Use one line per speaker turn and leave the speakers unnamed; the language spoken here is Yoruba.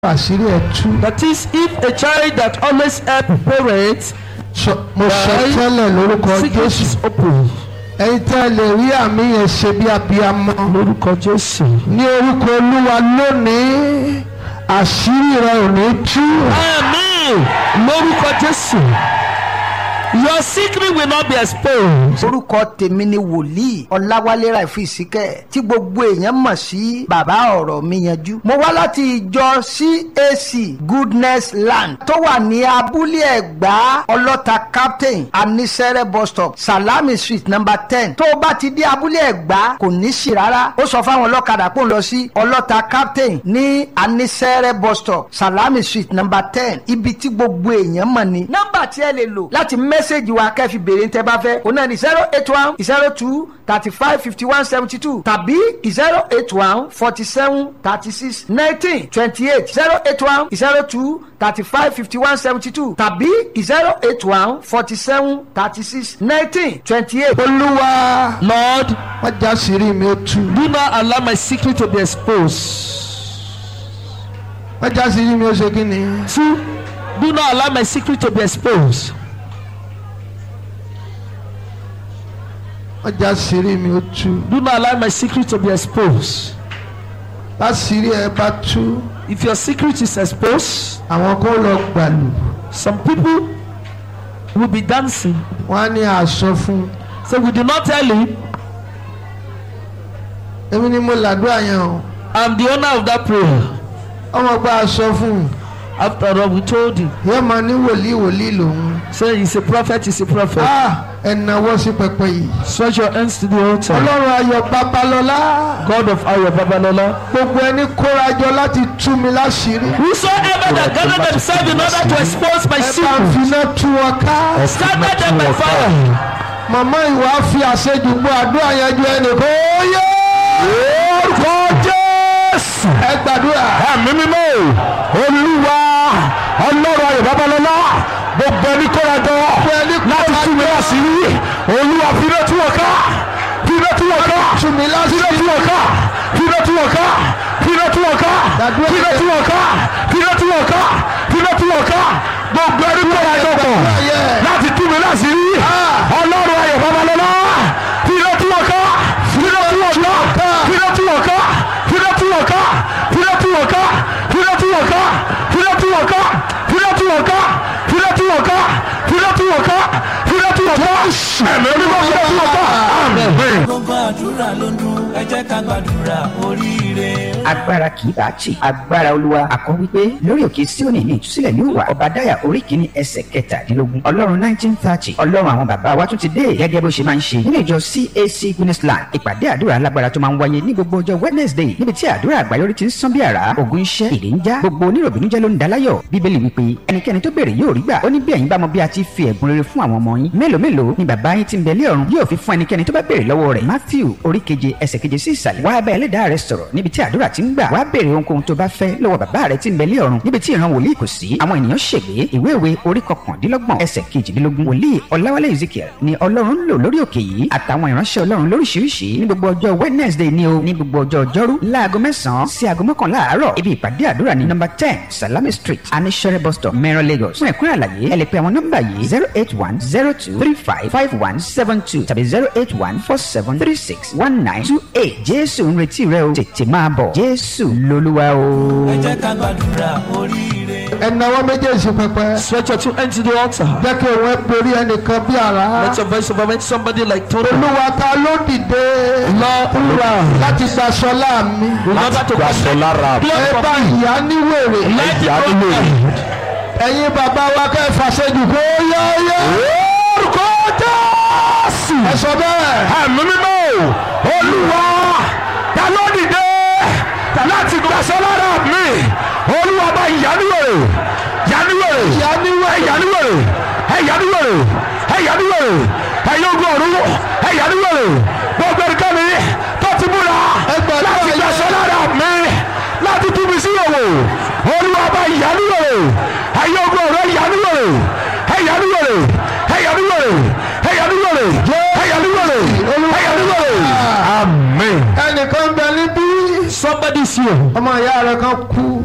àṣírí ẹ̀ tú.
That is, if a child that always help parents,
Sọ- mo sọ
Right.
tẹ́lẹ̀ lórúkọ
secret
jésù
is open.
ẹ̀yin tẹ́ ẹ lè rí àmì yẹn ṣe bí abiyamọ
Lórúkọ Jésù.
ní orúkọ olúwa lónìí àṣírí rẹ ò ní tú.
Amen. Lórúkọ Jésù. Your secret will not be exposed.
orúkọ tèmi ni wòlíì ọláwálé ràìfù ìsíkẹ tí gbogbo èèyàn mọ̀ sí bàbá ọ̀rọ̀ mi yanjú. mo wá láti ìjọ cac goodness land tó wà ní abúlé ẹ̀gbá ọlọ́ta captain anisere bus stop salami street number ten tó o bá ti dé abúlé ẹ̀gbá kò ní sí rárá ó sọ fáwọn ọlọ́kadà pò ń lọ sí ọlọ́ta captain ní anisere bus stop salami street number ten ibi tí gbogbo èèyàn mọ̀ ni. nọ́mbà tí ẹ lè lò láti mẹ́sẹ̀gì wa kẹ́ fi béèrè tẹ́ bá fẹ́ òun náà ni zero eight one zero two thirty five fifty one seventy two tàbí zero eight one forty seven thirty six nineteen twenty eight zero eight one zero two thirty five fifty one seventy two tàbí zero eight one forty seven thirty six nineteen twenty eight.
olúwa
Lord,
wọ́n já àṣírí mi ó tú.
do not allow my secret to be exposed.
wọ́n já àṣírí mi ó ṣe kí ni.
Two, do not allow my secret to be exposed.
wọ́n já àṣírí mi ó tú.
Do not allow my secret to be exposed.
láṣírí ẹ bá tú
If your secret is exposed,
àwọn kó lọ gbàlù
some people will be dancing.
wọ́n á ní àṣọ fún un.
So we do not tell him,
èmi ni mo làdúrà yẹn o.
I'm the owner of that prayer.
ọmọ gba aṣọ fún un.
After all, we told him.
yóò máa ní wòlíì wòlíì lòun.
Say he's a prophet, he's a prophet.
Ah, ẹ nawọ́ sí pẹpẹ yìí.
Stretch your hands to the altar.
ọlọ́run ayọ̀ babalọ́lá.
God of our Babalola.
gbogbo ẹni kórajọ láti tú mi láṣìírí.
Whosoever that gathered themselves in order to expose my
ẹ bá ń
secret,
finá tú wọn ká.
scatter them by fire.
màmá ìwà fi àṣejù gbọ́ àdúrà yẹn ju ẹnìkan. ó yẹ. orúkọ jésù. ẹ gbàdúrà.
ẹ̀mí mímọ́ olúwa ọlọ́run ayọ̀ babalọ́lá gbogbo ẹni kórajọ láti tú mi láṣìírí olúwa fínà tú wọn ká fínà tú wọn ká
tú mi
fínà
láṣìírí.
tú wọn ká fínà tú wọn ká fínà tú wọn ká
Dàdúrà
fínà tú wọn ká fínà tú wọn ká fínà tú wọn ká gbogbo ẹni kórajọ pọ̀ láti tú mi láṣìírí ọlọ́run ayọ̀ babalọ́lá fínà tú wọn ká fínà tú wọn ká fínà tú wọn ká fínà tú wọn ká fínà tú wọn ká fínà tú wọn ká fínà tú wọn ká fínà tú wọn ká fínà tú wọn ká fínà tú wọn ká fínà tú wọn ká ẹ̀mí onímọ̀ fínà tú wọn ká àmín.
gbogbo àdúrà ló ń dún ẹ jẹ́ ká gbàdúrà oríire.
agbára kì í bá tì agbára olúwa àkọ́ wípé lórí òkè síónì ní ìtúsílẹ̀ yóò wà ọba dáyà orí kìíní ẹsẹ̀ kẹtàdínlógún ọlọ́run nineteen thirty ọlọ́run àwọn bàbá wa tún ti dé gẹ́gẹ́ bó ṣe máa ń ṣe nínú ìjọ cac guinnessland ìpàdé àdúrà alágbára tó máa ń wáyé ní gbogbo ọjọ́ wednesday níbi tí àdúrà àgbáyọrí ti ń sán bí àrá ògùn iṣẹ́ ìdè ń já gbogbo oníròbìnújẹ́ ló ń daláyọ̀ bíbélì wípé ẹnikẹ́ni tó béèrè yóò rí gbà ó ní bí ẹ̀yin bá mọ bí a ti fi ẹ̀bùn rere fún àwọn ọmọ yín mélòó mélòó ni bàbá yín ti ń bẹ lé ọ̀run yóò fi fún ẹnikẹ́ni tó bá béèrè lọ́wọ́ rẹ̀ matthew orí keje ẹsẹ̀ keje sí ìsàlẹ̀ wá bá ẹlẹ́dàá rẹ sọ̀rọ̀ níbi tí àdúrà ti ń gbà wá béèrè ohunkóhun tó bá fẹ́ lọ́wọ́ bàbá rẹ tí ń bẹ lé ọ̀run níbi tí ìran wòlíì kò sí àwọn ènìyàn ṣègbé ìwé ìwé orí kọkàndínlọ́gbọ̀n ẹsẹ̀ kejìdínlógún wòlíì ọláwálé ezekiel ni ọlọ́run ń lò lórí òkè yìí àtàwọn ìránṣẹ́ ọlọ́run lóríṣiríṣi ní gbogbo ọjọ́ wednesday ni o ní gbogbo ọjọ́ ọjọ́rú láago mẹ́sàn-án sí aago mọ́kànlá àárọ̀ ibi ìpàdé àdúrà ní nọ́mbà ten salami street anishere bus stop mẹ́rọ lagos fún ẹ̀kúnrẹ́ àlàyé ẹ lè pe àwọn nọ́mbà yìí zero eight one zero two three five five one seven two tàbí zero eight one four seven three six one nine two eight jésù ń retí rẹ o tètè máa bọ̀ jésù lolúwa o.
ẹ jẹ́ ká gbàdúrà oríire.
ẹ nawọ́ méjèèjì pẹpẹ.
Stretch your two hands to the altar.
jẹ́ kí òun ẹ borí ẹnìkan bí àrá.
Let your voice overwhelm somebody like Toro.
olúwa ta ló dìde.
Lord,
láti gbaṣọ láàmì.
in order to
gbàsọ lára
ẹ bá ìyá níwèrè.
Let
ìyá
the
nílò
ẹ̀yin bàbá wa kẹ́ ẹ fàṣẹjù kó yẹ́yẹ́.
orúkọ jésù
ẹ sọ bẹ́ẹ̀.
ẹ̀mí mímọ́ olúwa ta ló dìde láti gbàsọ lára mi olúwa bá ìyáníwèrè yáníwèrè
Ìyáníwèrè.
ẹ̀yáníwèrè ẹ̀yáníwèrè ẹ̀yáníwèrè ẹ̀yọ́gbọ̀n ọ̀run ẹ̀yáníwèrè gbogbo ẹnikẹ́ni tó ti múra
Ẹgbẹ̀rún
láti
ẹ̀yà-
gbàsọ lára mi láti tú mi sí òwò olúwa bá ìyáníwèrè ẹ̀yọ́gbọ̀n ọ̀run ẹ̀yáníwèrè ẹ̀yáníwèrè ẹ̀yáníwèrè ẹ̀yáníwèrè ẹ̀yáníwèrè ẹ̀yáníwèrè amen.
ẹnìkan bẹ níbí.
somebody's here.
ọmọ ìyá rẹ kan kú.